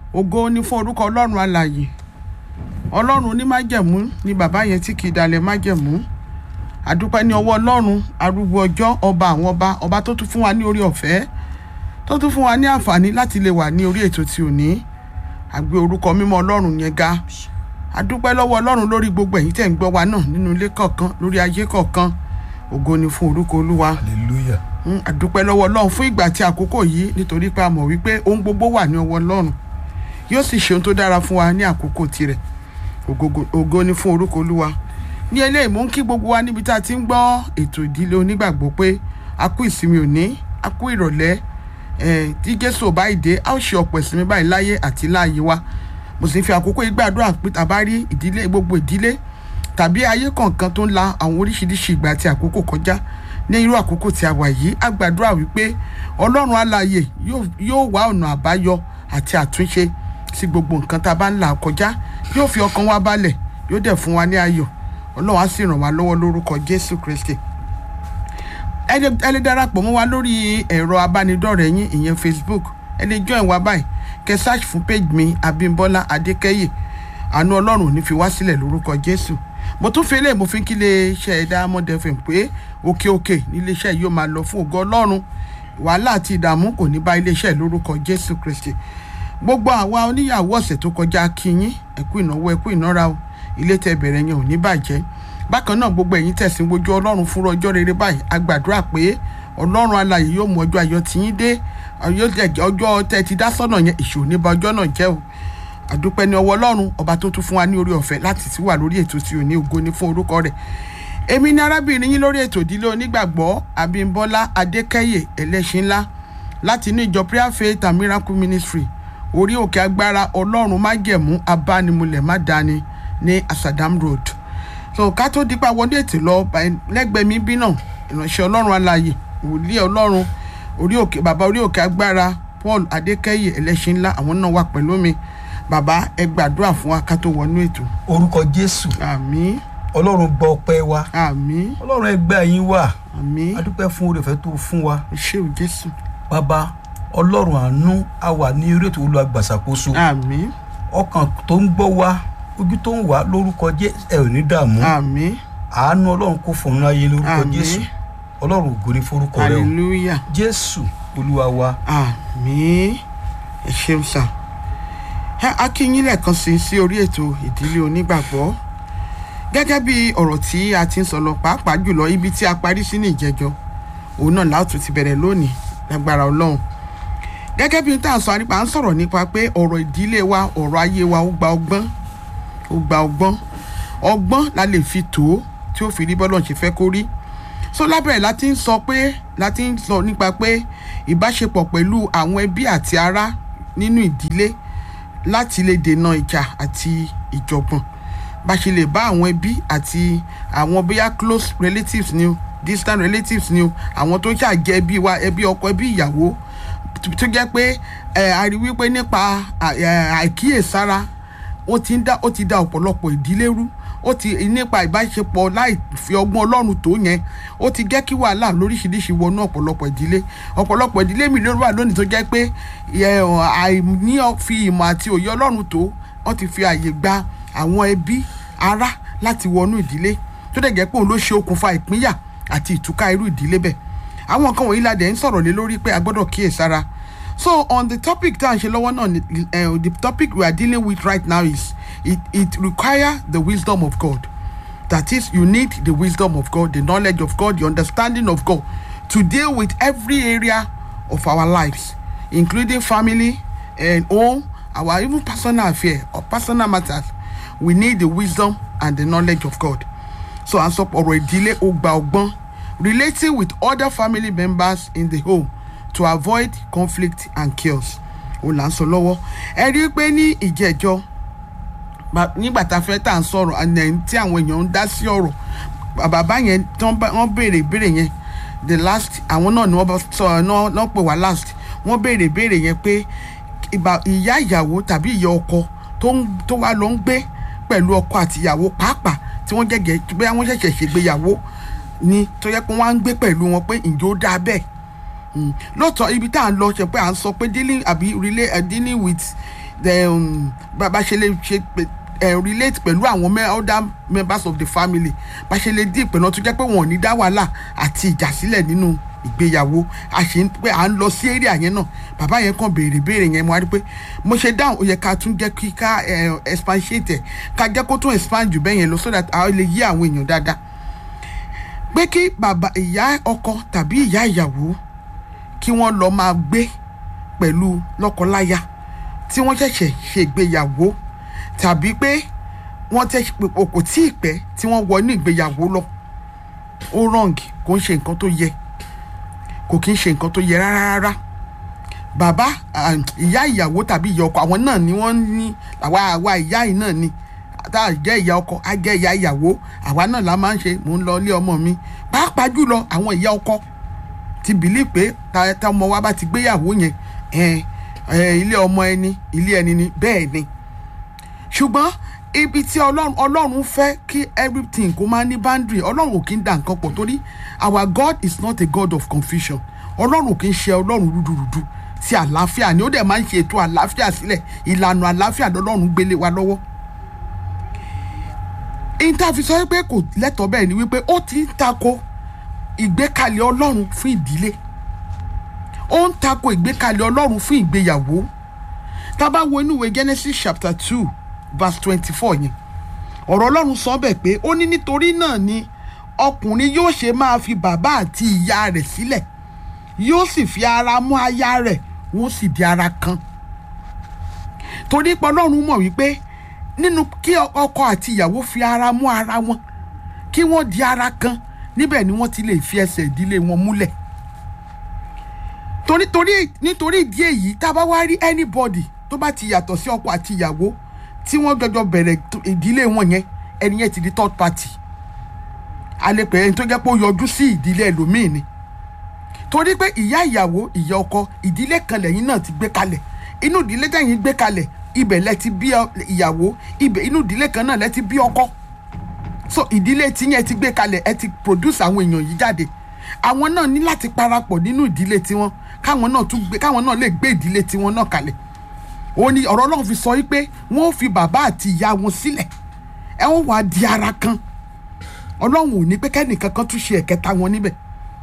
ògo ni fún orúkọ ọlọ́run alààyè ọlọ́run onímájẹ̀mú ni bàbá yẹn tí kì í dalẹ̀ májẹ̀mú àdúpẹ́ ní ọwọ́ ọlọ́run arúgbó ọjọ́ ọba àwọn ọba ọba tó tún fún wa ní orí ọ̀fẹ́ tó tún fún wa ní àǹfààní láti lè wà ní orí ètò tí ò ní àgbé orúkọ mímọ́ ọlọ́run yẹn ga àdúpẹ́ lọ́wọ́ ọlọ́run lórí gbogbo ẹ̀yin tẹ̀ ń gbọ́ wa náà nínú ilé kọ̀ọ̀kan lórí ayé kọ̀ọ̀kan ògo ni fún orúkọ olúwa hallelujah Mm, àdúpẹ́ lọ́wọ́ ọlọ́run fún ìgbà àti àkókò yìí nítorí pé a mọ̀ wípé ohun gbogbo wà ní ọwọ́ ọlọ́run yóò sì ṣe ohun tó dára fún wa ní àkókò tirẹ̀ Ògogo- ògo ni fún orúkọ olúwa ní eléyìí mú kí gbogbo wa níbi tá a ti ń gbọ́ ètò ìdílé onígbàgbọ́ pé a kú ìsinmi òní a kú ìrọ̀lẹ́ eh, tí jésù ò báyìí dé a ó ṣe ọ̀pọ̀ ìsinmi báyìí láyé àti láàyè wa mo sì ń fi àkókò yìí gbàdúrà pé tàbá rí ìdílé gbogbo ìdílé tàbí ayé kọ̀ọ̀kan tó ń la àwọn oríṣiríṣi ìgbà àti àkókò kọjá ní irú àkókò tí a wà yìí a gbàdúrà wípé ọlọ́run alààyè yóò yóò wá ọ̀nà àbáyọ àti àtúnṣe sí gbogbo nǹkan tá a bá ń là kọjá yóò fi ọkàn wa balẹ̀ yóò dẹ̀ fún wa ní ayọ̀ ọlọ́run á sì ràn wá lọ́wọ́ lórúkọ jésù kristi ẹ lè ẹ lè darapọ̀ mọ́ wa lórí ẹ̀rọ abánidọ́rẹ̀ẹ́ yín ìyẹn facebook ẹ lè join wa báyìí kẹ́ search fún page mi abímbọ́lá adékẹ́yè àánú ọlọ́run ò ní fi wá sílẹ̀ lórúkọ jésù mo tún fi eléyìí mo fi ń kí iléeṣẹ́ diamond fm pé òkè òkè níléeṣẹ́ yìí ó máa lọ fún ògo ọlọ́run wàhálà àti ìdààmú kò ní bá iléeṣẹ́ lórúkọ jésù kristi gbogbo àwa oníyàwó ọ̀sẹ̀ tó kọjá kíyín ẹ̀kú ìnáwó ẹ̀kú ìnára o ilé tẹ bẹ̀rẹ̀ yẹn ò ní bàjẹ́ bákan náà gbogbo ẹ̀yin tẹ̀sìn wojú ọlọ́run fúnra ọjọ́ rere báyìí a gbàdúrà pé ọlọ́run alààyè yóò mú ọjọ́ ayọ̀ tiyín dé yóò jẹ́ ọjọ́ tẹ́ ti dá sọ́nà yẹn ìṣòro ní ba ọjọ́ náà jẹ́ o àdúpẹ́ ní ọwọ́ ọlọ́run ọba tó tún fún wa ní orí ọ̀fẹ́ láti ti wà lórí ètò tí ò ní ògo ní fún orúkọ rẹ̀ èmi ní arábìnrin yín lórí ètò ìdílé onígbàgbọ́ abímbọ́lá adékẹ́yè ẹlẹ́ṣin ńlá láti inú ìjọ prayer faith and miracle ministry orí òkè agbára ọlọ́run májẹ̀mú abánimulẹ̀ má dání ní asadam road so ká tó dípa wọlé ètò lọ báyìí lẹ́gbẹ̀ẹ́ mi bí náà ìránṣẹ́ ọlọ́run alààyè wòlíì ọlọ́run orí òkè bàbá orí òkè agbára paul adékẹ́yè ẹlẹ́ṣin ńlá àwọn náà wà pẹ̀lú mi bàbá ẹ gbàdúrà fún wa ká tó wọnú ètò orúkọ jésù àmín ọlọ́run gbọ́ ọpẹ́ wa àmín ọlọ́run ẹgbẹ́ yín wà àmín adúpẹ́ fún oore ọ̀fẹ́ tó fún wa ṣé o jésù bàbá ọlọ́run àánú a wà ní orí ètò olùgbàsàkóso àmín ọkàn tó ń gbọ́ wa ojú tó ń wà lórúkọ jésù ẹ ò ní dààmú àmín àánú ọlọ́run kò fọ̀nù ayé lórúkọ Àmín. jésù ọlọ́run ògo ní forúkọ rẹ o hallelujah jésù olúwa wa àmín ẹ ṣeun sà ẹ akínyín lẹ́ẹ̀kan sí sí orí ètò ìdílé onígbàgbọ́ gẹ́gẹ́ bí ọ̀rọ̀ tí a ti ń sọ lọ pàápàá jùlọ ibi tí a parí sí ní ìjẹjọ òun náà láòtú ti bẹ̀rẹ̀ lónìí lágbára ọlọ́run gẹ́gẹ́ bí tá à ń sọ nípa à ń sọ̀rọ̀ nípa pé ọ̀rọ̀ ìdílé wa ọ̀rọ̀ ayé wa ó gba ọgbọ́n ó gba ọgbọ́n ọgbọ́n la lè fi tó tí ó fi rí bọ́lọ̀ ṣe fẹ́ kó rí so lábẹ́rẹ̀ láti ń sọ pé láti ń sọ nípa pé ìbáṣepọ̀ pẹ̀lú àwọn ẹbí àti ará nínú ìdílé láti lè dènà ìjà àti ìjọ̀gbọ̀n bá ṣe lè bá àwọn ẹbí àti àwọn bóyá close relatives ni o distant relatives ni o àwọn tó ṣàjẹ́ ẹbí wa ẹbí ọkọ ẹbí ìyàwó tó jẹ́ pé ẹ̀ a rí wípé nípa à- ẹ̀, àìkíyèsára ó ti ń dá ó ti dá ọ̀pọ̀lọpọ̀ ìdílé rú ó ti nípa ìbáṣepọ̀ láì fi ọgbọ́n ọlọ́run tó yẹn ó ti jẹ́ kí wàhálà lóríṣiríṣi wọnú ọ̀pọ̀lọpọ̀ ìdílé ọ̀pọ̀lọpọ̀ ìdílé mi ló wà lónìí tó jẹ́ pé ẹ, ọ, àìní ọ- fi ìmọ̀ àti òye ọlọ́run tó wọ́n ti fi àyè gba àwọn ẹbí ará láti wọnú ìdílé tó dẹ̀ jẹ́ pé òun ló ṣe okùnfà ìpínyà àti ìtúká irú ìdílé bẹ́ẹ̀ àwọn nǹkan wọ̀nyí la dẹ̀ ń sọ̀rọ̀ lé lórí pé a gbọ́dọ̀ kíyèsára so on the topic tá à ń ṣe lọ́wọ́ náà ni- eh, the topic we are dealing with right now is it it require the wisdom of God that is you need the wisdom of God the knowledge of God the understanding of God to deal with every area of our lives including family and home our even personal affair or personal matters we need the wisdom and the knowledge of God so à ń sọ ọ̀rọ̀ ìdílé ó gba ọgbọ́n relating with other family members in the home to avoid conflict and chaos òun là ń sọ lọ́wọ́ ẹ rí i pé ní ìjẹ́jọ́ ba- nígbà tá a fẹ́ tà ń sọ̀rọ̀ àná tí àwọn èèyàn ń dá sí ọ̀rọ̀ bà- bàbá yẹn tí wọ́n bá- wọ́n béèrè ìbéèrè yẹn the last àwọn náà ni wọ́n bá sọ náà náà pè wá last wọ́n béèrè ìbéèrè yẹn pé ìbá- ìyá ìyàwó tàbí ìyá ọkọ tó ń tó wá lọ ń gbé pẹ̀lú ọkọ àti ìyàwó pàápàá tí wọ́n jẹ́gẹ́ bóyá wọ́n ṣẹ̀ṣẹ̀ ṣègbéyàwó ni tó yẹ pé wọ́n á ń gbé pẹ̀lú wọn pé ǹjẹ́ ó dáa bẹ́ẹ̀ Mm. lóòótọ́ ibi tá à ń lọ ṣe pé à ń sọ pé dealing àbí relay uh, dealing with um, bá bá ṣe lè ṣe pé- eh, relate pẹ̀lú àwọn me- other members of the family bá ṣe lè dín ìpinnu tó jẹ́ pé wọn ò ní dá wàhálà àti ìjà sílẹ̀ nínú ìgbéyàwó a ṣe ń pé à ń lọ sí area yẹn náà bàbá yẹn kàn béèrè béèrè yẹn mo wá rí pé mo ṣe dáhùn ó yẹ ká tún jẹ́ kí ká eh, expatiate ẹ̀ ká jẹ́ kó tún expand jù bẹ́ẹ̀ yẹn lọ so that a lè yí àwọn èèyàn dáadáa pé kí bàbá ìyá ọkọ tàbí ìyá ìyàwó kí wọ́n lọ máa gbé pẹ̀lú lọ́kọláya tí wọ́n ṣẹ̀ṣẹ̀ ṣègbéyàwó tàbí pé wọ́n tẹ̀ pé kò tí ì pẹ́ tí wọ́n wọ ní ìgbéyàwó lọ ó wrong kò ń ṣe nǹkan tó yẹ kò kí ń ṣe nǹkan tó yẹ rárá rárá bàbá ah, ìyá ìyàwó tàbí ìyá ọkọ àwọn náà ni wọ́n ní àwa àwa ìyá yìí náà ni tá a jẹ́ ìyá ọkọ á jẹ́ ìyá ìyàwó àwa náà la máa ń ṣe mò ń lọ ilé ọmọ mi pàápàá jùlọ àwọn ìyá ọkọ ti bìlí pé ta ta ọmọ wa bá ti gbéyàwó yẹn ẹ ẹ ilé ọmọ ẹni ilé ẹni ni bẹ́ẹ̀ ni ṣùgbọ́n ibi tí ọlọ́run ọlọ́run fẹ́ kí everything kó máa ní boundary ọlọ́run ò kí ń da nǹkan pọ̀ torí our God is not a God of confusion ọlọ́run ò kí ń ṣe ọlọ́run rúdurùdu tí àlàáfíà ni ó dẹ̀ máa ń ṣe ètò àlàáfíà sílẹ̀ ìlànà àlàáfíà lọ́lọ́run gbélé wa lọ́wọ́ ìntàfi sọ wípé kò lẹ́tọ̀ọ́ bẹ́ẹ̀ ni wípé ó ti ń tako ìgbékalẹ̀ ọlọ́run fún ìdílé ó ń tako ìgbékalẹ̀ ọlọ́run fún ìgbéyàwó tá a bá wo inú ìwé Genesis chapter two verse twenty-four yẹn ọ̀rọ̀ ọlọ́run sọ bẹ́ẹ̀ pé ó ní nítorí náà ni ọkùnrin yóò ṣe máa fi bàbá àti ìyá rẹ̀ sílẹ̀ yóò sì fi ara mú aya rẹ̀ wọ́n sì di ara kan torí pé ọlọ́run mọ̀ wípé nínú kí ọkọ àti ìyàwó fi ara mú ara wọn kí wọ́n di ara kan níbẹ̀ ni wọ́n ti lè fi ẹsẹ̀ ìdílé wọn múlẹ̀ torí torí nítorí ìdí èyí tá a bá wá rí anybody tó bá ti yàtọ̀ sí ọkọ àti ìyàwó tí wọ́n jọjọ bẹ̀rẹ̀ tó- ìdílé wọn yẹn ẹni yẹn ti di third party a lè pè é ẹni tó jẹ́ pé ó yọjú sí ìdílé ẹlòmíì ni torí pé ìyá ìyàwó ìyá ọkọ ìdílé kan lẹ́yìn náà ti gbé kalẹ̀ inú ìdílé tẹ̀yìn gbé kalẹ̀ ibẹ̀ lẹ ti bí ọ- ìyàwó ibẹ̀ inú ìdílé kan náà lẹ ti bí ọkọ so ìdílé tiyẹn ti gbé kalẹ̀ ẹ ti produce àwọn èèyàn yìí jáde àwọn náà ní láti parapọ̀ nínú ìdílé tiwọn káwọn náà tún gbé káwọn náà lè gbé ìdílé tiwọn náà kalẹ̀ òun ni ọ̀rọ̀ Ọlọ́run fi sọ wípé wọ́n ó fi bàbá àti ìyá wọn sílẹ̀ ẹ wọ́n wá di ara kan Ọlọ́run ò ní pé kẹ́nìkan kan tún ṣe ẹ̀kẹta wọn níbẹ̀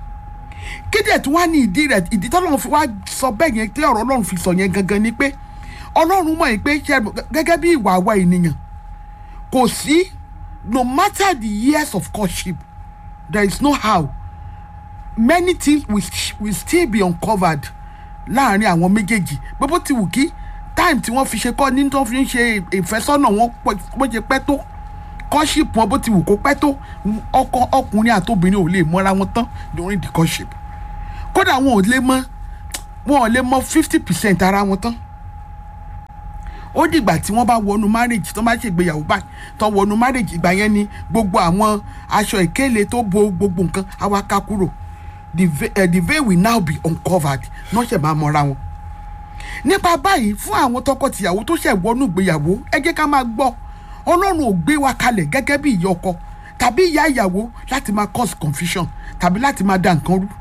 kéde tí wọ́n á ní ìdí rẹ̀ ìdí tọ́lọ́run fi wá sọ bẹ́ẹ̀ yẹn tí ọ̀rọ̀ Ọlọ́run fi sọ yẹn gangan ni pé Ọlọ́run mọ̀ yìí pé ṣe gẹ́gẹ́ bí ìwà àwa ènìyàn kò sí no matter the years of courtship there is no how many things will, will still be uncovered láàrin àwọn méjèèjì gbogbo ti wù kí time tí wọ́n fi ṣe kọ́ ní tó fi ń ṣe ìfẹ́sọ́nà wọn pọ̀- bó ṣe pẹ́ tó courtship wọn bó ti wù kó pẹ́ tó ọkọ ọkùnrin àtobìnrin ò lè mọ́ra wọn tán during the courtship kódà wọn ò lè mọ wọn ò lè mọ fifty percent ara wọn tán ó dìgbà tí wọ́n bá wọnú marriage tó bá ṣègbéyàwó báyìí tó wọnú marriage ìgbà yẹn ni gbogbo àwọn aṣọ ìkéle tó bo gbogbo nǹkan á wá ká kúrò the veil, uh, the veil will now be uncovered náà ṣe máa mọra wọn. nípa báyìí fún àwọn tọkọtìyàwó tó ṣẹ̀ wọnú ìgbéyàwó ẹ jẹ́ ká máa gbọ́ ọlọ́run ò gbé wa kalẹ̀ gẹ́gẹ́ bí ìyá ọkọ tàbí ìyá ìyàwó láti máa cause confusion tàbí láti máa da nǹkan rú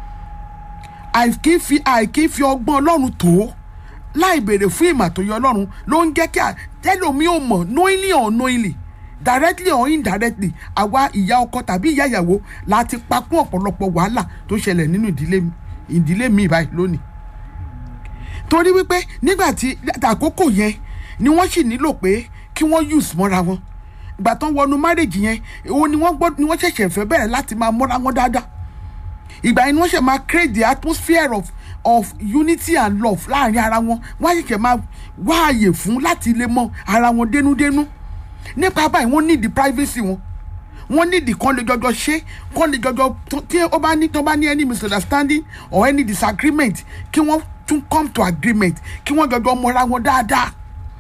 àìkí fi àìkí fi ọgbọ́n ọlọ́run tó láì béèrè fún ìmọ̀ àtòyẹ ọlọ́run ló ń jẹ́ kí tẹ́lómi ò mọ̀ knowingly or unknowingly directly or indirectly àwa ìyá ọkọ tàbí ìyá ìyàwó láti pakún ọ̀pọ̀lọpọ̀ wàhálà tó ṣẹlẹ̀ nínú ìdílé mi- ìdílé mi báyìí lónìí torí wípé nígbà tí àkókò yẹn ni wọ́n sì nílò pé kí wọ́n use mọ́ra wọn ìgbà tó ń wọnú marriage yẹn òun ni wọ́n gbọ́ ni wọ́n ṣẹ̀ṣẹ̀ fẹ́ bẹ̀rẹ̀ láti máa mọ́ra wọn dáadáa ìgbà yẹn ni wọ́n ṣe máa create the atmosphere of of unity and love láàrin ara wọn wọ́n á ṣẹ̀ṣẹ̀ máa wá àyè fún láti lè mọ ara wọn dénúdénú nípa báyìí wọ́n need the privacy wọn wọ́n need the kan lè jọjọ ṣe kan lè jọjọ tó- tí ó bá ní tó bá ní any misunderstanding or any disagreement kí wọ́n tún come to agreement kí wọ́n jọjọ mọra wọn dáadáa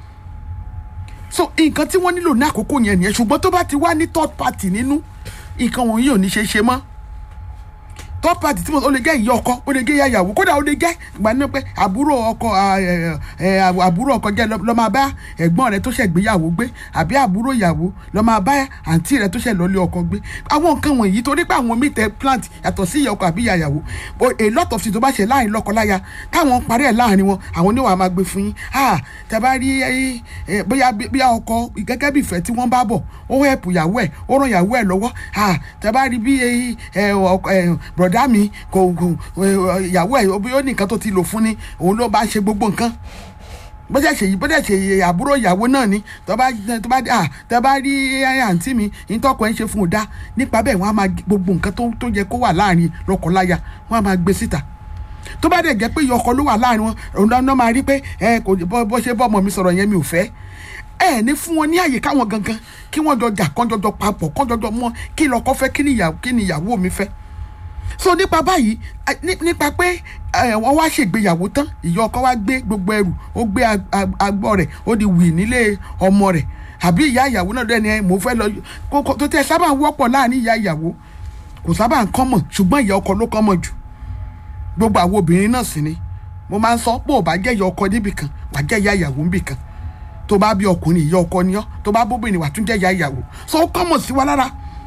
so nǹkan tí wọ́n nílò ní àkókò yẹn nìyẹn ṣùgbọ́n tó bá ti wá ní third party nínú nǹkan wọ̀nyí ò ní ṣe é ṣe mọ́ third party tí mo ó lè jẹ́ ìyá ọkọ ó lè jẹ́ ìyá ìyàwó kódà ó lè jẹ́ ìgbà ní pé àbúrò ọkọ à, ẹ, ẹ, àbúrò ọkọ jẹ́ lọ máa bá ẹ̀gbọ́n rẹ tó ṣẹ̀ gbéyàwó gbé àbí àbúrò ìyàwó lọ máa bá àǹtí rẹ tó ṣẹ̀ lọ́lé ọkọ gbé àwọn nǹkan wọ̀nyí torí pé àwọn míì tẹ plant yàtọ̀ sí ìyá ọkọ àbí ìyá ìyàwó But a lot of things tó bá ṣe láàrin lọ́kọláya táwọn parí ẹ̀ láàrin wọn àwọn oníwà máa gbé fún yín ah tẹ bá rí ẹ, ẹ, bóyá bóyá ọkọ gẹ́gẹ́ bí ìfẹ́ tí wọ́n bá bọ̀ ó help ìyàwó ẹ̀ ó ràn ìyàwó ẹ̀ lọ́wọ́ ah tẹ bá rí bí ẹ, ẹ, ọkọ- ẹ, bọ̀dá mi kò kò ẹ, ìyàwó ẹ̀ ó ní nǹkan tó ti lò fún ni òun ló bá ṣe gbogbo nǹkan bọ́jà ṣe yìí bọ́jà ṣe yìí àbúrò ìyàwó náà ni tó bá tó bá à tẹ bá rí àǹtí mi ìtọ́kọ̀ ẹ̀ ń ṣe fún un dá nípa bẹ́ẹ̀ wọ́n á máa gbogbo nǹkan tó tó yẹ kó wà láàrin lọ́kọláya wọ́n á máa gbé síta tó bá dẹ̀ jẹ́ pé iye ọkọ ló wà láàrin wọn òun náà máa rí pé ẹ kò bọ́ bọ́ ṣe bọ́ ọmọ mi sọ̀rọ̀ yẹn mi ò fẹ́ ẹ ní fún wọn ní àyè káwọn gangan kí wọ́n jọ jà kán jọjọ papọ̀ kán jọjọ mọ́ kí lọ́kọ fẹ́ kí ni ìyàwó kí ni ìyàwó mi fẹ́ so nípa báyìí ẹ, ní- nípa pé ẹ, wọ́n wá ṣègbéyàwó tán ìyá ọkọ wá gbé gbogbo ẹrù ó gbé ag- ag- agbọ́ rẹ̀ ó di wì nílé ọmọ rẹ̀ àbí ìyá ìyàwó náà dẹ́ni ẹ mò ń fẹ́ lọ kókó tó tẹ sábà ń wọ́pọ̀ láàrin ìyá ìyàwó kò sábà ń kọ́mọ̀ ṣùgbọ́n ìyá ọkọ ló kọ́mọ̀ jù gbogbo àwọn obìnrin náà sì ni mo máa ń sọ pé ò bá jẹ́ ìyá ọkọ níbì kan wàá jẹ́ ìyá ìyàwó níbì kan tó bá bí ọkùnrin ìyá ọkọ ni ọ́ tó bá bóbìnrin wàá tún jẹ́ ìyá ìyàwó so ó kọ́mọ̀ sí wa lára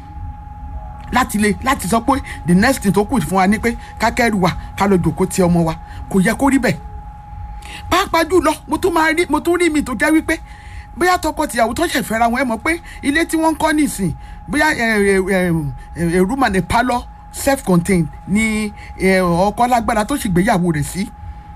láti lè láti sọ pé the next thing tó kù fún wa ni pé kákẹ́rù wa ká lọ jòkó ti ọmọ wa kò yẹ kó rí bẹ́ẹ̀ pàápàá jùlọ mo tún máa rí mo tún rí mi tó jẹ́ wípé bóyá tọkọ tìyàwó tó ṣẹ̀ fẹ́ra wọn ẹ mọ̀ pé ilé tí wọ́n ń kọ́ nìsín bóyá èrúmà ní pálọ̀ self contained ni eh, ọkọ lágbára tó sì gbéyàwó rẹ̀ sí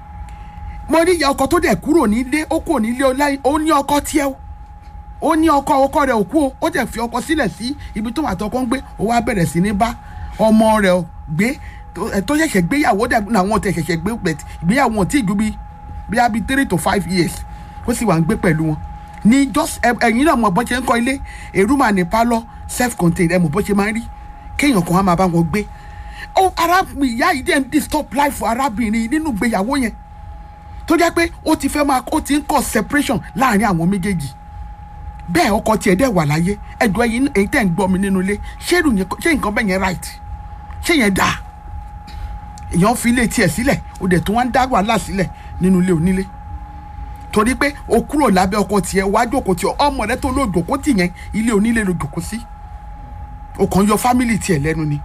mo rí ìyá ọkọ tó dẹ̀ kúrò nílé ó kúrò nílé ọláyé ó ní ọkọ tiẹ̀ o ó ní ọkọ ọkọ rẹ̀ ò kú o ó dẹ̀ fi ọkọ sílẹ̀ sí ibi tó wà tọkọ ń gbé ó wá bẹ̀rẹ̀ sí ní bá ọmọ rẹ̀ gbé tó- ẹ̀ tó ṣẹ̀ṣẹ̀ gbéyàwó dẹ̀ làwọn tẹ̀ ṣẹ̀ṣẹ̀ gbé pẹ̀ ìgbéyàwó wọn tí ì ju bí bíi bíi three to five years ó sì wà ń gbé pẹ̀lú wọn ní just ẹ- ẹ̀yin náà mọ̀ bọ́n ṣe ń kọ́ ilé èrúmà ní pálọ̀ self contained ẹ̀ mọ̀ bọ́n ṣe máa ń rí kéèyàn kan á máa bá wọn gbé ó arábìnrin ìyá yìí dẹ̀ ń disturb life nínú ìgbéyàwó yẹn tó jẹ́ pé ó ti fẹ́ máa ó ti ń kọ́ separation láàrin àwọn méjèèjì bẹ́ẹ̀ ọkọ tiẹ̀ dẹ̀ wà láyé ẹ̀dùn ẹ̀yin èyí tẹ̀ ń gbọ́ mi nínú ilé ṣé irú yẹn- ṣé nǹkan bẹ́ẹ̀ yẹn right ṣé yẹn dáa èèyàn fi ilé tiẹ̀ sílẹ̀ ó dẹ̀ tún wá ń dá wàhálà sílẹ̀ nínú ilé onílé torí pé o kúrò lábẹ́ ọkọ tiẹ̀ wá jókòó tiẹ̀ ọmọ rẹ tó ló jókòó tì yẹn ilé onílé ló jókòó sí o kàn yọ fámìlì tiẹ̀ lẹ́nu ni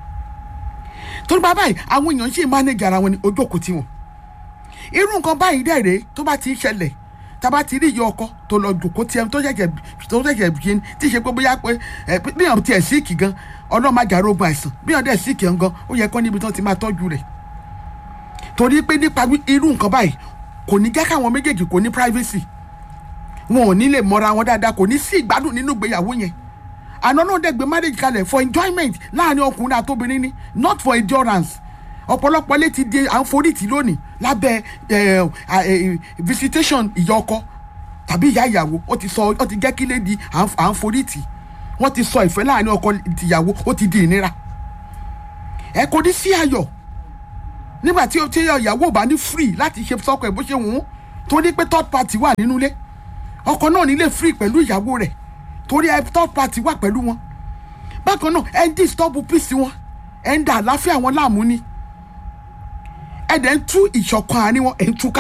torí bá báyìí àwọn èèyàn ṣì ń manage ara wọn ni o jókòó tì wọ́n irú nǹkan báyìí dẹ̀ rèé tó bá ti ń ṣẹlẹ̀ tá a bá ti rí ìyá ọkọ tó lọ jòkó tiẹ̀ tó ṣẹ̀ṣẹ̀ tó ṣẹ̀ṣẹ̀ bí tí ṣe pé bóyá pé ẹ bí yàn tiẹ̀ síìkì gan ọlọ́mọ àjàrò ogun àìsàn bí yàn dẹ̀ síìkì gan ó yẹ kó níbi tó ti máa tọ́jú rẹ̀ torí pé nípa wí- irú nǹkan báyìí kò ní jẹ́ káwọn méjèèjì kò ní privacy wọn ò ní lè mọra wọn dáadáa kò ní sí ìgbádùn nínú ìgbéyàwó yẹn àná náà dẹ̀ gbé marriage kalẹ̀ for enjoyment láàrin ọkùnrin àtobìnrin ni not for endurance ọ̀pọ̀lọpọ̀ létí di à ń forítì lónìí lábẹ́ ẹ̀, ẹ̀, visitation ìyá ọkọ tàbí ìyá ìyàwó ó ti sọ ó ti jẹ́ kí lè di à ń- à ń forítì wọ́n ti sọ ìfẹ́ láàrin ọkọ ìyàwó ó ti di ìnira ẹ kò ní sí ayọ̀ nígbà tí tí ìyàwó ò bá ní free láti ṣe sọ́kọ ẹ̀ bó ṣe wù ú torí pé third party wà nínú ilé ọkọ náà nílé free pẹ̀lú ìyàwó rẹ̀ torí ẹ third party wà pẹ̀lú wọn bákan náà ẹ ń disturb peace wọn ẹ ń da àlàáfíà wọn láàmú ni ẹ dẹ̀ ń tú ìṣọ̀kan àárín wọn ẹ̀ ń túká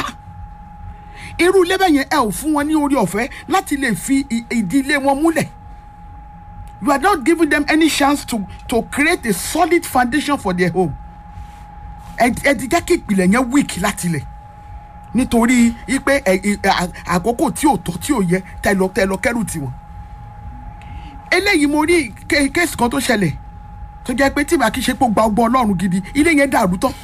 irú ilé bẹ́ẹ̀ yẹn ẹ ò fún wọn ní orí ọ̀fẹ́ láti lè fi ì- ìdílé wọn múlẹ̀ you are not giving them any chance to to create a solid foundation for their home ẹ ẹ ti jẹ́ kí ìpìlẹ̀ yẹn weak láti lẹ̀ nítorí pé ẹ ẹ à- àkókò tí ò tọ́ tí ò yẹ tẹ lọ tẹ lọ kẹ́rù tiwọn eléyìí mo rí ké- kéèsì kan tó ṣẹlẹ̀ tó jẹ́ pé tí màá kí ṣe pé ó gba ọgbọ́n ọlọ́run gidi ilé yẹn dàrú tán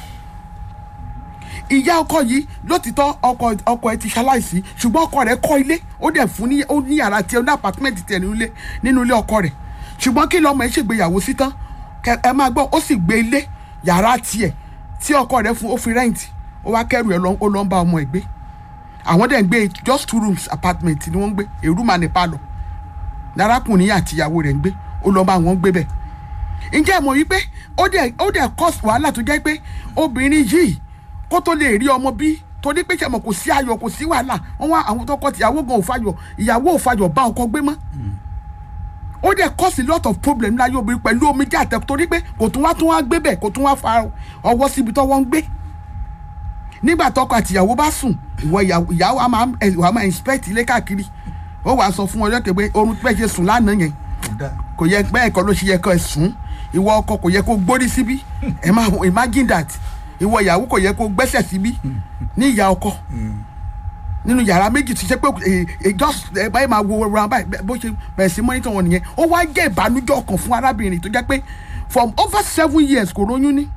ìyá ọkọ yìí lótìtọ́ ọkọ ọkọ ẹ ti ṣaláìsí ṣùgbọ́n ọkọ rẹ̀ kọ́ ilé ó dẹ̀ fún ní ó ní yàrá tiẹ̀ ó ní apàtímẹ́ǹtì tiẹ̀ nínú ilé nínú ilé ọkọ rẹ̀ ṣùgbọ́n kí lọ́mọ ẹ ṣègbéyàwó sí tán kẹ ẹ máa gbọ́ ó sì gbé ilé yàrá tiẹ̀ tí ọkọ rẹ̀ fún ó fi rẹ́ǹtì ó wá kẹ́rù ẹ̀ lọ ó lọ ń bá ọmọ ẹ̀ gbé àwọn dẹ̀ ń gbé just two rooms apartment ni wọ́n ń gbé èrú mà ní palọ̀ lárákùnrin àtìyàwó rẹ̀ ń gbé ó lọ bá wọn gbé bẹ́ẹ̀ ǹjẹ́ ẹ mọ̀ wípé ó dẹ̀ ó dẹ̀ cause wàhálà tó jẹ́ pé obìnrin yìí kó tó lè rí ọmọ bí torí pé sẹ́mọ̀ kò sí ayọ̀ kò sí wàhálà wọ́n wá àwọn tọkọ tìyàwó gan ò fàyọ̀ ìyàwó ò fàyọ̀ bá ọkọ gbé mọ́ ó dẹ̀ cause a lot of problem láyé obìnrin pẹ̀lú omijé àtẹ torí pé kò tún wá tún wá gbé bẹ̀ kò tún wá fa ọwọ́ síbi tọ́wọ́ ń gbé nígbà tọkọ àtìyàwó bá sùn ìwọ ìyàwó ìyàwó a máa ẹ wàá máa inspect ilé káàkiri ó wàá sọ fún ọjọ́ kẹgbẹ́ orun pẹ́ ṣe sùn lánàá yẹn kódà kò yẹ bẹ́ẹ̀ kọ́ ló ṣe yẹ kọ́ ẹ sùn ìwọ ọkọ kò yẹ kó gbórí síbí ẹ máa imagine that ìwọ ìyàwó kò yẹ kó gbẹ́sẹ̀ síbí ní ìyá ọkọ nínú yàrá méjì ti ṣe pé ẹ ẹ just ẹ báyìí máa wo ra báyìí bẹ- bó ṣe bẹ̀rẹ̀ sí mọ́nítọ̀ wọn nìyẹn ó wá jẹ́ ìbànújẹ́ ọkàn fún arábìnrin tó jẹ́ pé from over seven years kò róyún ní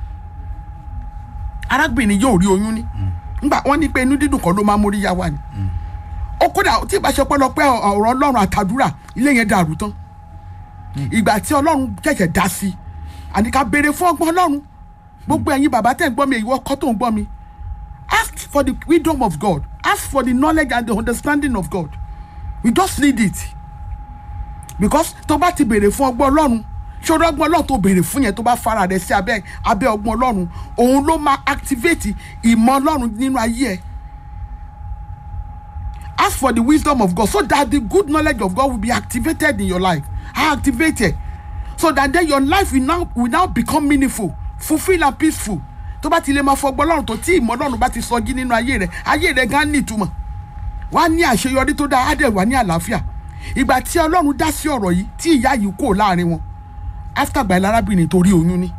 arábìnrin yóò rí oyún ní ngbà wọ́n ní pé inú dídùn kan ló máa mórí yá wa ni ó kódà tí ìbá ṣe pẹ́lọpẹ́ ọ̀rọ̀ ọlọ́run àtàdúrà ilé yẹn dàrú tán ìgbà tí ọlọ́run ṣẹ̀ṣẹ̀ dá sí i àní ká béèrè fún ọgbọ́n ọlọ́run gbogbo ẹ̀yin bàbá tẹ̀ ń gbọ́ mi èyí ọkọ tó ń gbọ́ mi ask for the wisdom of God ask for the knowledge and the understanding of God we just need it because tó bá ti béèrè fún ọgbọ́n ọlọ́run ṣòro ọgbọ́n ọlọ́run tó béèrè fún yẹn tó bá fara rẹ̀ sí abẹ́ abẹ́ ọgbọ́n ọlọ́run òun ló máa activate ìmọ̀ ọlọ́run nínú ayé ẹ̀ ask for the wisdom of God so that the good knowledge of God will be activated in your life activated so that then your life will now will now become meaningful fulfil and peaceful tó bá ti lè máa fọgbọ́n ọlọ́run tó tí ìmọ̀ ọlọ́run bá ti sọjí nínú ayé rẹ̀ ayé rẹ̀ gan ní ìtumọ̀ wá ní àṣeyọrí tó dáa á dẹ̀ wá ní àlàáfíà ìgbà tí ọlọ́run dá sí ọ̀rọ̀ yìí tí ìyá yìí kò láàrin wọn after gba ìlarábìnrin torí oyún ní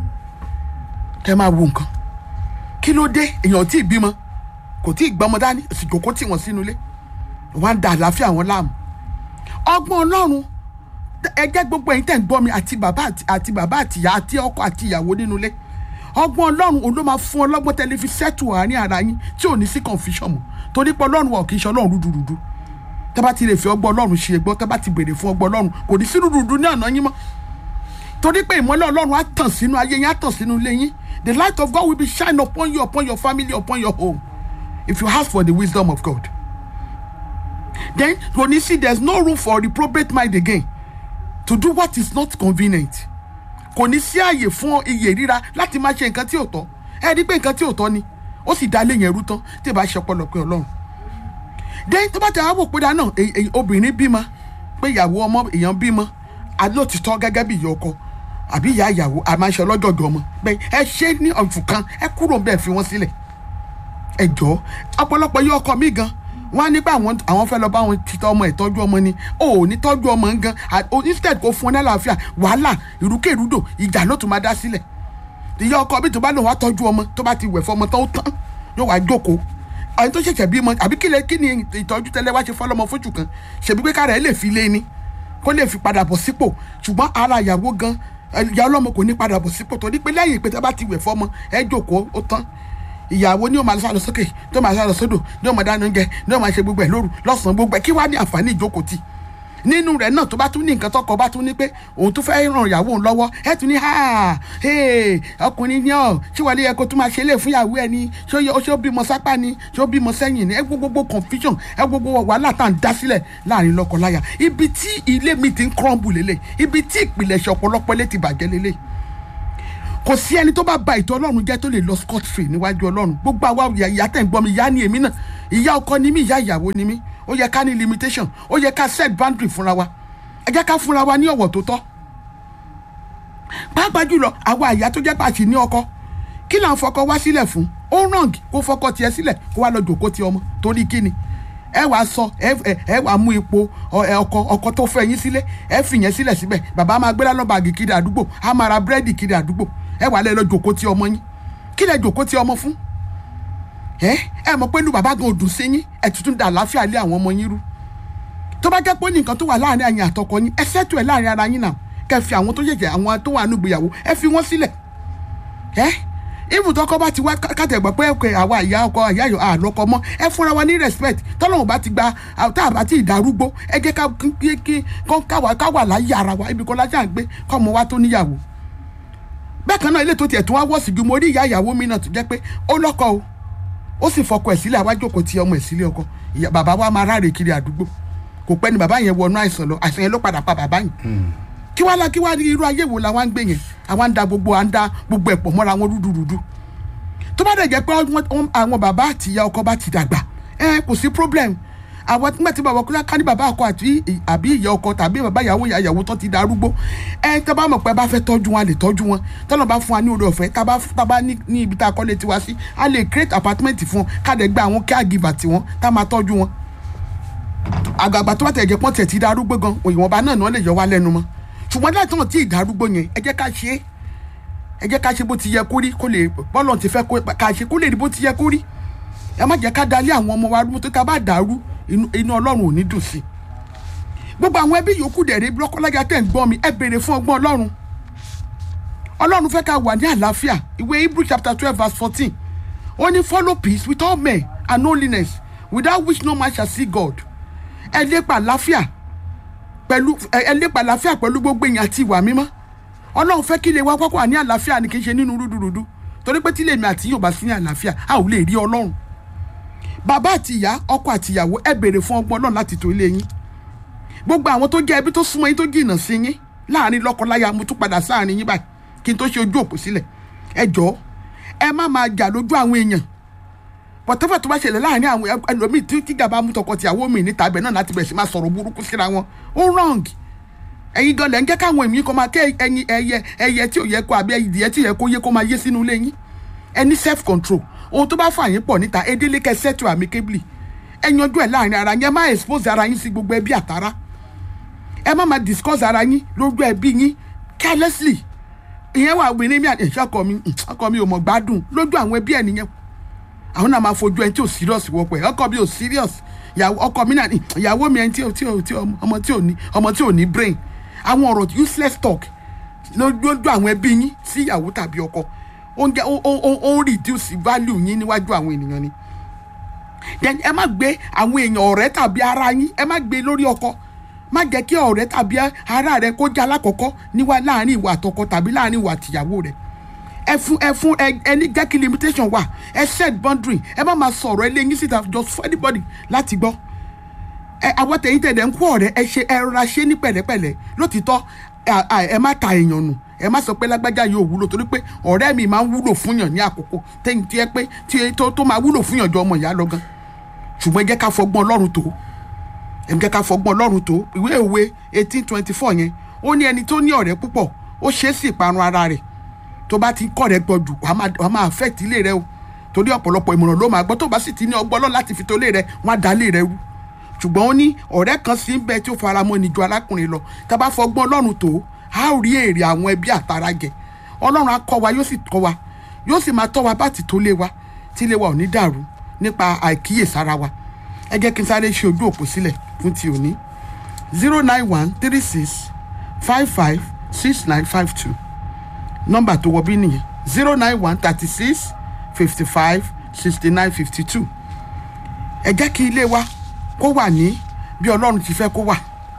kẹ máa wo nǹkan kí ló dé èèyàn tí ì bímọ kò tí ì gbọmọ dání òsìkò kó tì wọ́n sínú ilé wọ́n á da àlàáfíà wọn láàmú ọgbọ́n ọlọ́run ẹgbẹ́ gbogbo ẹ̀yin tẹ̀ ń gbọ́ mi àti bàbá àti- àti bàbá àti ìyá àti ọkọ àti ìyàwó nínú ilé ọgbọ́n ọlọ́run òun ló máa fún ọlọ́gbọ́n tẹ́lẹ̀ fi sẹ́tù àárín ara yín tí ò ní sí confusion mọ́ torí pé ọlọ́run wa ò kì í ṣe ọlọ́run rúdurùdu tẹ́ bá ti lè fi ọgbọ́n ọlọ́run ṣe gbọ́ tẹ́ bá ti béèrè fún ọgbọ́n ọlọ́run kò ní sí rúdurùdu ní ọ̀nà yín mọ́ torí pé ìmọ́lẹ̀ ọlọ́run á tàn sínú ayé yín á tàn sínú ilé yín the light of God will be shine upon you upon your family upon your home if you ask for the wisdom of God then when you see there is no room for reprobate mind again to do what is not convenient kò ní sí àyè fún iye ríra láti máa ṣe nǹkan tí ò tọ́ ẹ rí pé nǹkan tí ò tọ́ ni ó sì dá lé yẹn rú tán tí ì bá ṣe ọpọlọpẹ ọlọ́run then tó bá tẹ àwọn òpin dáná èyí- èyí- obìnrin bímọ pé ìyàwó ọmọ èèyàn bímọ alóòtítọ́ gẹ́gẹ́ bí ìyá ọkọ àbí ìyá ìyàwó àmàṣe ọlọ́jọ̀jọ̀ ọmọ bẹ́ẹ̀ ẹ ṣe ní ọ̀fù kan ẹ kúrò bẹ́ẹ̀ fi wọ́n sílẹ̀ ẹ jọ ọ̀pọ̀lọpọ̀ yí ọkọ mi gan wọn á nípa àwọn àwọn fẹ́ lọ bá wọn títọ́ ọmọ ẹ̀ tọ́jú ọmọ ni o ò ní tọ́jú ọmọ ń gan à- o- instead kò fún ọ ní àlàáfíà wàhálà ìrúkèrúdò ìjà ló tún máa dá sílẹ̀ ìyá ọkọ mi tó bá lòun wá tọ́jú ọmọ tó bá ti wẹ̀ fọmọ tán ó tán yóò wá jókòó àwọn tó ṣẹ̀ṣẹ̀ bímọ àbí kí lè kí ni ìtọ́jú tẹ́lẹ̀ wá ṣe fọlọ́mọ fóṣù kan ṣèbí pé kára ẹ̀ lè fi lé ni kó lè fi padà bọ̀ sípò ṣùgbọ́n ara ìyàwó gan ìyá ọlọ́mọ kò ní padà bọ̀ sípò torí pé lẹ́yìn pé tá bá ti wẹ̀ fọmọ ẹ jókòó ó tán ìyàwó ni ó máa sálọ sókè tó máa sálọ sódò ni ó máa dáná oúnjẹ ni ó máa ṣe gbogbo ẹ lóru lọ́sàn-án gbogbo ẹ kí wàá ní àǹfààní ìjókòó tì nínú rẹ̀ náà tó bá tún ní nǹkan tọkọ bá tún ní pé òun tún fẹ́ ràn ìyàwó òun lọ́wọ́ ẹ tún ní ha hey, ọkùnrin ní ọ ṣé wàá lè yẹ kó tún máa ṣe lè fún ìyàwó ẹ ni ṣé ó yẹ- ṣé ó bímọ sápá ni ṣé ó bímọ sẹ́yìn ni ẹ gbogbo gbogbo confusion ẹ gbogbo wàhálà tá à ń dá sílẹ̀ láàrin lọ́kọláya ibi tí ilé mi ti ń crumble lélẹ̀ ibi tí ìpìlẹ̀ṣẹ̀ ọ̀pọ̀lọpọ̀ ilé ti bàjẹ́ lélẹ̀ kò sí ẹni tó bá ba ìtọ́ ọlọ́run jẹ́ tó lè lọ scot free níwájú ọlọ́run gbogbo àwa ìyá ìyá tẹ̀ ń gbọ́ mi ìyá ni èmi náà ìyá ọkọ ni mí ìyá ìyàwó ni mí ó yẹ ká ní limitation ó yẹ ká set boundary fúnra wa ẹ jẹ́ ká fúnra wa ní ọ̀wọ̀ tó tọ́ pàápàá jùlọ àwa ìyá tó jẹ́ pàṣẹ ní ọkọ kí là ń fọkọ wá sílẹ̀ fún ó ràn kó fọkọ tiẹ̀ sílẹ̀ kó wá lọ jòkó ti ọmọ torí kíni ẹ wàá sọ ẹ ẹ- ẹ wàá mú ipò ọ- ẹ ọkọ ọkọ tó fẹ́ yín sílé ẹ fi yẹn sílẹ̀ síbẹ̀ bàbá máa gbé lánàá bàgì kiri àdúgbò á máa ra búrẹ́dì kiri àdúgbò ẹ wàá lẹ lọ jòkó ti ọmọ yín kí lẹ jòkó ti ọmọ fún ẹ ẹ mọ̀ pé inú bàbá gan òdùn sí yín ẹ tuntun dà láfíà lé àwọn ọmọ yín rú tó bá jẹ́ pé ó ní nǹkan tó wà láàrin àyìn àtọkọ yín ẹ ṣètò ẹ̀ láàrin ara yín náà kẹ́ fi àwọn tó ṣẹ̀ṣẹ̀ àwọn tó wà nínú ìgbéyàwó ẹ fi wọ́n sílẹ̀ ẹ ibùdókọ bá ti wá kàtẹ́gbọ́ pé pé àwa ìyá ọkọ ìyá yọ àlọ́kọ mọ́ ẹ fúnra wa ní respect tọ́lọ́run bá ti gba tá a bá ti dàrúgbó ẹ jẹ́ ká kí kí kọ́ káwa káwa láyé ara wa ibi kan lájà ń gbé kọ́ ọmọ wa tó níyàwó bẹ́ẹ̀ kan náà ilé tó tiẹ̀ tún wá wọ́ọ̀sì ju mo rí ìyá ìyàwó mi náà tó jẹ́ pé ó lọ́kọ o ó sì fọkọ ẹ̀ sílẹ̀ àwa jókòó ti ọmọ ẹ̀ sílé ọkọ ìyá bàbá wa máa ráre kiri àdúgbò kò pẹ́ ni bàbá yẹn wọnú àìsàn lọ àìsàn yẹn ló padà pa bàbá yẹn kí wàá la kí wàá ní irú ayé wo làwọn ń gbé yẹn àwọn ń da gbogbo à ń da gbogbo ẹ̀pọ̀ mọ́ra wọn rúdurùdu tó bá dẹ̀ jẹ́ pé wọ́n- wọ́n- àwọn bàbá àti ìyá ọkọ bá ti dàgbà ẹ kò sí problem àwọn nígbà tí bàbá kúlá ká ní bàbá ọkọ àti àbí ìyá ọkọ tàbí bàbá ìyàwó ìyá ìyàwó tó ti darúgbó ẹ tá bá mọ̀ pé bá fẹ́ tọ́jú wọn a lè tọ́jú wọn tọ́lọ̀ bá fún wa ní oore ọ̀fẹ́ tá bá tá bá ní ní ibi tá a kọ́lé tiwa sí a lè create apartment fún wọn ká dẹ̀ gba àwọn caregiver tiwọn tá máa tọ́jú wọn àgbààgbà tó bá tẹ̀ jẹ́ pọ́n tẹ̀ ti darúgbó gan ìwọ̀nba náà náà lè yọ wá lẹ́nu mọ́ ṣùgbọ́n láti náà tí ìdarúgbó yẹn ẹ jẹ́ ká ṣe é ẹ jẹ́ ká ṣe bó ti yẹ kó rí kó lè bọ́lọ̀ ti fẹ́ ká ṣe kó lè rí bó ti yẹ kó rí ẹ má jẹ́ ká dalé àwọn ọmọ wa rú tó ká bá dàrú inú ọlọ́run ò ní dùn sí gbogbo àwọn ẹbí yòókù dẹ̀rẹ́ lọ́kọ́lájà tẹ̀ ń gbọ́ mi ẹ béèrè fún ọgbọ́n ọlọ́run ọlọ́run fẹ́ ká wà ní àlàáfíà ìwé hebrew chapter twelve verse fourteen ó ní follow peace with all men and holiness without which no man shall see God ẹ lépa àlàáfíà pẹ̀lú ẹ lépa àlàáfíà pẹ̀lú gbogbo èèyàn àti ìwà mímọ́ ọlọ́run fẹ́ kí ilé wa kọ́kọ́ wà ní àlàáfíà ni kì í ṣe nínú rúdurùdu torí pé tí lèmi àti yóò bá sí ní àlàáfíà a ò lè rí ọlọ́run bàbá àti ìyá ọkọ àti ìyàwó ẹ béèrè fún ọgbọ́n ọlọ́run láti tó ilé yín gbogbo àwọn tó jẹ́ ẹbí tó súnmọ́ yín tó jìnnà sí yín láàrin lọ́kọláya mo tún padà sáàrin yín báyìí kí n tó ṣe ojú òpó sílẹ̀ ẹ jọ̀ọ́ ẹ má máa jà lójú àwọn èèyàn pọ̀tẹ́fẹ̀ tó bá ṣẹlẹ̀ láàrin àwọn ẹlòmíì tí kíjà bá mú tọkọ tìyàwó mi níta ibẹ̀ náà láti bẹ̀rẹ̀ sí máa sọ̀rọ̀ burúkú síra wọn ó wrong ẹ̀yin gan lẹ̀ ń jẹ́ káwọn èmi kọ́ máa kẹ́ ẹyin ẹyẹ ẹyẹ tí ò yẹ kó àbí ẹyẹ tí ò yẹ kó yé kó máa yé sínú ilé yín ẹ ní self control ohun tó bá fà yín pọ̀ níta ẹ délé kẹ́ settle amicably ẹ yanjú ẹ̀ láàrin ara yín ẹ má expose ara yín sí gbogbo ẹbí àtàrà ẹ má máa discuss ara yín lójú ẹbí yín carelessly ìyẹn wà obìnrin mi àti ọkọ mi ọkọ mi ò mọ̀ gbádùn lójú àwọn ẹbí ẹ̀ nìyẹn àwọn náà máa fojú ẹni tí ò serious wọ́pọ̀ ẹ̀ ọkọ mi ò serious ọkọ mi náà ìyàwó mi ẹni tí ọmọ tí ò ní ọmọ tí ò ní brain àwọn ọ̀rọ̀ useless talk lójú àwọn ẹbí yín sí ìyàwó tàbí ọkọ ó ń jẹ́ ó ń reduce value yín níwájú àwọn ènìyàn ni then ẹ má gbé àwọn èèyàn ọ̀rẹ́ tàbí ara yín ẹ má gbé lórí ọkọ má jẹ́ kí ọ̀rẹ́ tàbí ara rẹ kó jẹ́ alákọ̀ọ́kọ́ níwá láàrin ìwà àtọkọ tàbí láàrin ìwà àtìyàwó rẹ ẹ fún ẹ fún ẹ ní jẹ́ kí limitation wà ẹ set boundary ẹ má máa sọ̀rọ̀ ẹ lé yín síta just for anybody láti gbọ́ ẹ àwọn tẹ̀yìn tẹ̀lẹ̀ ń kó ọ̀rẹ́ ẹ ṣe ẹ rọra ṣe ní pẹ̀lẹ́pẹ̀lẹ́ lótìtọ́ ẹ má ta èèyàn nù ẹ má sọ pé lágbájá yóò wúlò torí pé ọ̀rẹ́ mi máa ń wúlò fúnyàn ní àkókò tẹ́yìn tí ẹ pé tí tó máa wúlò fúnyàn jọ ọmọ ìyá lọ gan ṣùgbọ́n ẹ jẹ́ ká fọgbọ́n ọlọ́run tó ẹ jẹ́ ká fọgbọ́n ọlọ́run tó ìwé òwe eighteen twenty four yẹn ó ní ẹni tó ní ọ̀rẹ́ púpọ̀ ó ṣe é sí ìparun ara rẹ̀ tó bá ti kọ́ rẹ̀ gbọ́ jù wàá máa affect ilé rẹ o torí ọ̀pọ̀lọpọ̀ ìmọ̀ràn ló máa gbọ́ tó bá sì ti ní ọgbọ́n lọ́ láti fi tó lé rẹ wọ́n á dá lé rẹ rú ṣùgbọ́n ó ní ọ̀rẹ́ kan sí ń bẹ tí ó fara mọ́ ni ju arákùnrin lọ tá a bá fọgbọ́n ọlọ́run tó a ó rí èrè àwọn ẹbí àtàrà jẹ ọlọ́run á kọ́ wa yóò sì tọ́ wa yóò sì máa tọ́ wa bá ti tó lé wa tí ilé wa ò ní dàrú nípa àìkíyèsára wa ẹ jẹ́ kí n sáré ṣe ojú òpó sílẹ̀ fún ti òní zero nine one three six five five six nine five two nọ́mbà tó wọ bí nìyẹn zero nine one thirty six fifty five sixty nine fifty two ẹ jẹ́ kí ilé wa kó wà ní bí ọlọ́run ti fẹ́ kó wà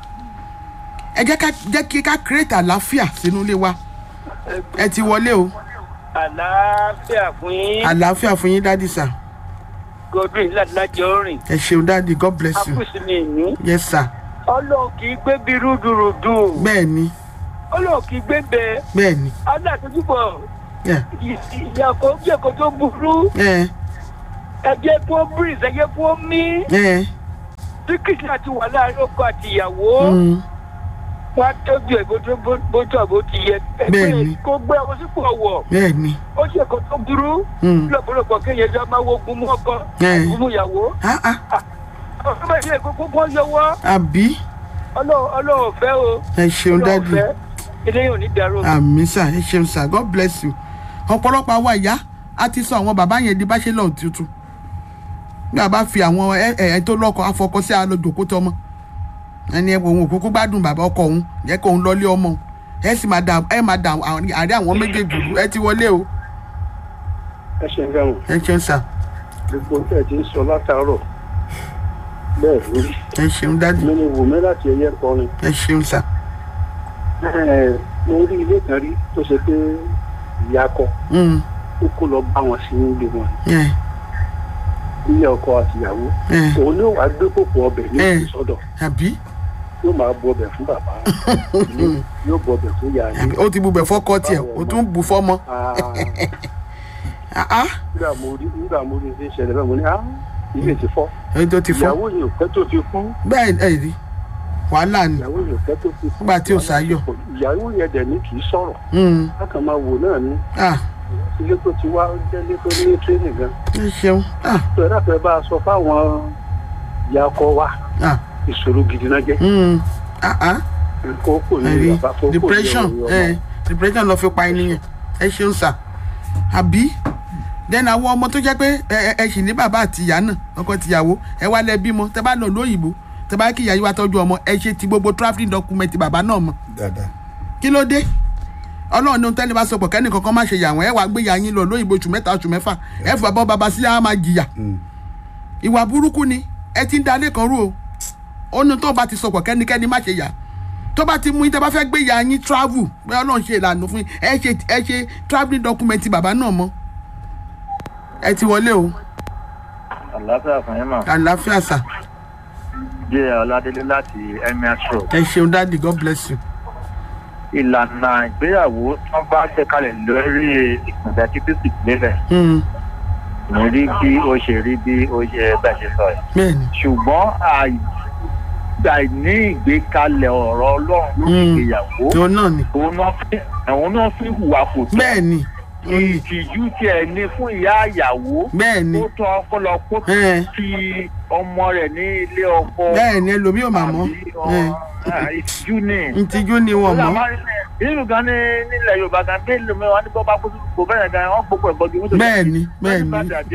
ẹ jẹ́ ká jẹ́ kí ká create àlàáfíà sínú ilé wa ẹ ti wọlé o àlàáfíà fún yín àlàáfíà fún yín dádì sà godwin láti láti ọrìn ẹ ṣeun dádì god bless you akúsí mi ní yes sir ọlọ́run kì í gbé bí rúdurùdu bẹ́ẹ̀ ni ọlọ́run kì í gbé bẹ́ẹ̀ bẹ́ẹ̀ ni aláàtúntúbọ̀ yeah. ìyàkó bí èkó tó burú ẹ ẹ̀jẹ̀ kó breeze ẹ̀jẹ̀ kó mí ẹ tí kìsì àti wà láàrin ọkọ àti ìyàwó mm, wọn á tọ́jú ẹ̀ bó tó bó tó àbó ti yẹ Bẹ́ẹ̀ni. kó gbé ọmọ sípò ọ̀wọ̀ bẹ́ẹ̀ ni ó ṣe èkó tó burú mm, lọ́pọ̀lọpọ̀ kéèyàn lọ́ máa wo ogun mú ọkọ Ẹ̀. ogun mú ìyàwó ah ah ọ̀sán bá ilé kókó kó yọwọ́ àbí ọlọ́run ọlọ́run fẹ́ o ẹ ṣeun ọlọ́run dádì fẹ́ eléyìí ò ní dàrú àmì sà ẹ ṣeun sà god bless you ọ̀pọ̀lọpọ̀ àwa ìyá a ti sọ àwọn bàbá yẹn di bachelor tuntun bí a bá fi àwọn ẹ ẹ tó lọ́kọ afọkọ sí alójòkó tọmọ ẹni ẹ òun òkúkú gbádùn bàbá ọkọ òun jẹ́ kó òun lọ́lé ọmọ òun. ẹ sì máa dà ẹ máa dà àárẹ̀ àwọn méjèèjì rú ẹ ti wọlé o ẹ ṣe ń gbẹ̀wọ̀n ẹ ṣeun sà gbogbo tẹ̀ ti ń sọ látàárọ̀ bẹ́ẹ̀ lórí ẹ ṣeun dádì mi ni wò mí láti ẹyẹ kọrin ẹ ṣeun sà Ẹ̀, mo rí ilé kan rí tó ṣe pé ìyá kọ Mm, ó kó lọ bá wọn sí nílé wọn ẹ ilé ọkọ àtìyàwó ẹ òun ni ó wàá gbé kòkò ọbẹ̀ ní Ẹ̀. ìsọdọ̀ àbí yóò máa bu ọbẹ̀ fún bàbá ilé, yóò bu ọbẹ̀ fún ìyá àbí ó ti bubẹ̀ fọ́kọ tiẹ̀ ó tún bù fọ́mọ Ah, ah. nígbà mo rí nígbà mo rí ṣe ń ṣẹlẹ̀ bẹ́ẹ̀ mo ní ah ilé ti fọ́ èyí tó ti fọ́ ìyàwó yìí ò pẹ́ tó fi kú bẹ́ẹ̀ ẹ̀ rí wàhálà ni ìyàwó yìí ò pẹ́ tó fi kú Nígbà tí ò sáyọ̀. ìyàwó yẹn dẹ̀ ní kì í sọ̀rọ̀ Mm. lákàn máa wò náà ní ah ilé tó ti wá ó jẹ́ ilé tó ní tírénì gan ẹ ṣeun ah tó ẹ dáfẹ́ bá a sọ fáwọn ìyá ọkọ wa ah ìṣòro gidi náà jẹ́ mm. ah ah kó kò ní ẹ̀rí bàbá kó kò ní depression orí ẹ ọmọ. depression lọ fi pa ènìyàn ẹ ṣeun sà àbí then àwọn ọmọ tó jẹ́ pé ẹ ẹ- ẹ sì ní bàbá àti ìyá náà ọkọ tìyàwó ẹ wá lẹ bímọ tẹ bá lọ lóyìnbó tẹ bá kí ìyá yìí wá tọ́jú ọmọ ẹ ṣe ti gbogbo travelling document bàbá náà mọ dáadáa kí ló dé ọlọ́run ní tẹ́lẹ̀ bá sọ pọ̀ kẹ́ni kankan má ṣe yà wọ́n ẹ wàá gbé ìyá yín lọ lóyìnbó oṣù mẹ́ta oṣù mẹ́fà ẹ fà bọ́ bàbá sí á máa jìyà Mm. ìwà burúkú ni ẹ ti ń dalé kan rú o ó ní tó bá ti sọpọ̀ kẹ́nikẹ́ni má ṣe yà tó bá ti mú yín tẹ́ bá fẹ́ gbé ìyá yín travel pé ọlọ́run ṣe ìlànà fún yín ẹ ṣe ẹ ṣe travelling document bàbá náà mọ́ ẹ ti wọlé o àlàáfíà fún yín mà àlàáfíà sà jẹ́ ọládélé láti emirs road ẹ ṣeun dáàdì god bless you. ìlànà ìgbéyàwó tí wọ́n bá gbé kalẹ̀ lórí ìpìlẹ̀ tí kristi lélẹ̀ Mm, ní rí bí ó ṣe rí bí ó ṣe bẹ́ẹ̀ ṣe sọ yìí bẹ́ẹ̀ni ṣùgbọ́n àì- àìní ìgbékalẹ̀ ọ̀rọ̀ ọlọ́run lórí Mm. ìgbéyàwó òun náà ni òun náà fi àwọn náà fi hùwà kò tó bẹ́ẹ̀ni òun ni ìtìjú tiẹ̀ ní fún ìyá ìyàwó bẹ́ẹ̀ni ó tọ́ ọpọlọ kó ẹ fi ọmọ rẹ̀ ní ilé ọkọ bẹ́ẹ̀ni ẹlòmíì ò mà mọ́ àbí ọ- à, ìtìjú ni. ntìjú ni wọn mọ́ nínú gan ní nílẹ̀ yorùbá gan bí èlò mẹ́wàá ní bọ́ba kó kó bẹ́ẹ̀ gan wọ́n gbogbo ẹ̀gbọ́n ju mọ́tò bẹ́ẹ̀ni bẹ́ẹ̀ni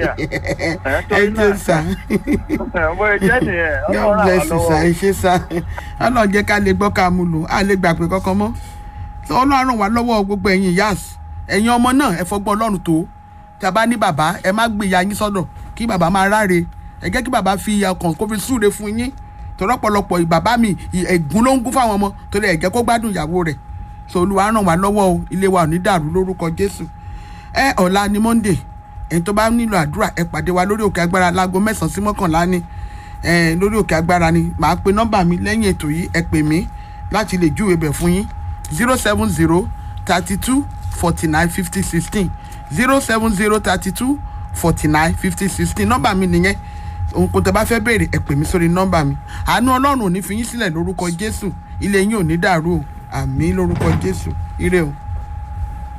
ẹ ṣe sà bóyá jẹ́ nìyẹn god ọlọ́run bless you sà àwọn ẹ ṣe sà ọlọ́run jẹ́ ká lè gbọ́ ká mú lò á lè gbà pé kankan mọ́ So, ọlọ́run ràn wá lọ́wọ́ gbogbo ẹ̀yin yas ẹ̀yin ọmọ náà ẹ fọgbọ́n ọlọ́run tó tí a bá ní bàbá ẹ má gbé ìyá yín sọ́dọ̀ kí bàbá máa ráre ẹ jẹ́ kí bàbá fi ọkàn kó fi súre fún yín torí ọ̀pọ̀lọpọ̀ bàbá mi ì- ẹ̀gún ló ń gún fáwọn ọmọ torí ẹ jẹ́ kó gbádùn ìyàwó rẹ̀ so olúwa ràn wá lọ́wọ́ o ilé wa ò ní dàrú lórúkọ jésù ẹ ọ̀la ni monday ẹni tó bá nílò àdúrà ẹ pàdé wa lórí òkè agbára láago mẹ́sàn-án sí mọ́kànlá ni ẹ lórí òkè agbára ni màá pe nọ́mbà mi lẹ́yìn ètò yìí ẹ pè mí láti lè júwe bẹ̀ fún yín zero seven zero thirty two forty nine fifty sixteen zero seven zero thirty two forty nine fifty sixteen nọ́mbà mi nìyẹn ohun kò tẹ́ bá fẹ́ béèrè ẹ pè mí sórí nọ́mbà mi àánú ọlọ́run ò ní fi yín sílẹ̀ lórúkọ jésù ilé yín ò ní dàrú o àmì lórúkọ jésù ire o.